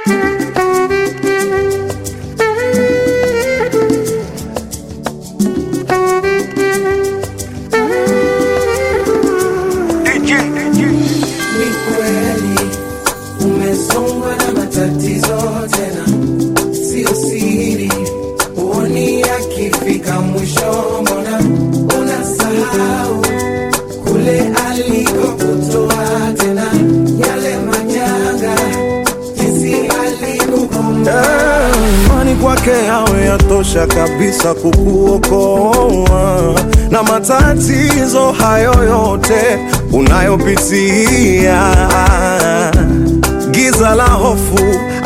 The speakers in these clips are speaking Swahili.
Ni kweli umesongwa na matatizo tena, sio siri. Huoni akifika mwisho, mbona unasahau kule alikokutoa tena, yale manyanga, jinsi alikukomboa. imani kwake yawe yatosha kabisa kukuokoa na matatizo hayo yote unayopitia. Giza la hofu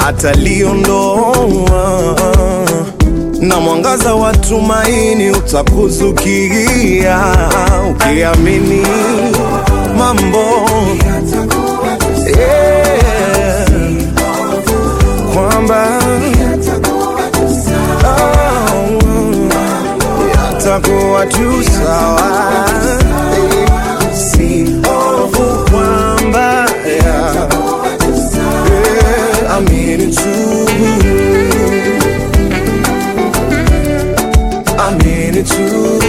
ataliondoa na mwangaza wa tumaini utakuzukia ukiamini mambo Atakuwa tu yeah, kwamba atakuwa tu sawa. yatakuwa tu sawa, si hofu kwamba yeah, Atakuwa tu sawa. yeah, amini tu, amini tu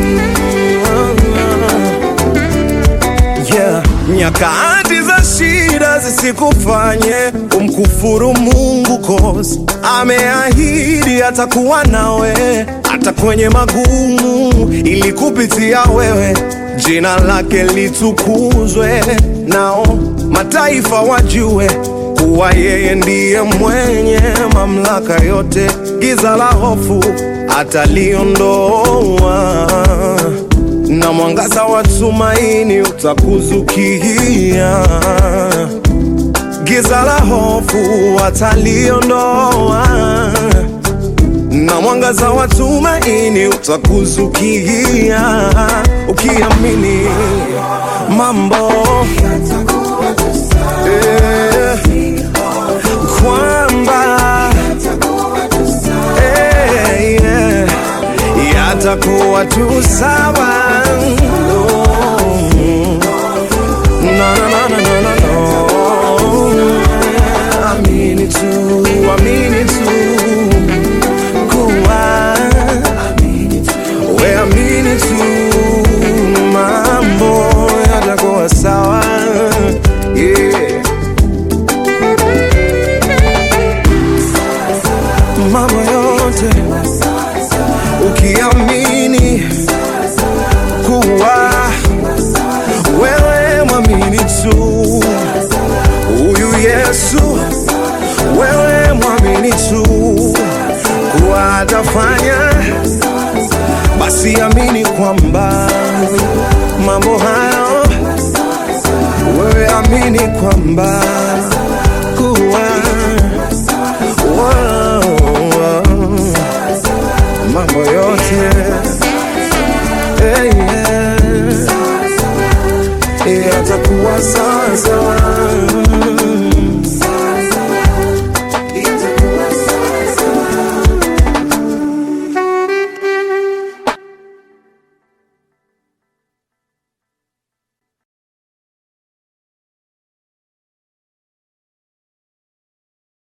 yeah. Nyakati za shida zisikufanye umkufuru Mungu, cause ameahidi atakuwa nawe hata kwenye magumu, ili kupitia wewe jina lake litukuzwe, nao mataifa wajue kuwa yeye ndiye mwenye mamlaka yote. Giza la hofu ataliondoa na mwangaza wa tumaini utakuzukia. Giza la hofu ataliondoa, na mwangaza wa tumaini utakuzukia, ukiamini mambo Atakuwa tu sawa. eh, kwamba Atakuwa tu sawa. eh, yeah, yatakuwa tu sawa. No, no, no, no, no, no, no. Amini tu, amini tu kuwa we amini tu mambo yatakuwa sawa yeah. mambo yote ukiamini kuwa wewe mwamini tu huyu Yesu, wewe mwamini tu kuwa atafanya, basi amini kwamba mambo hayo, wewe amini kwamba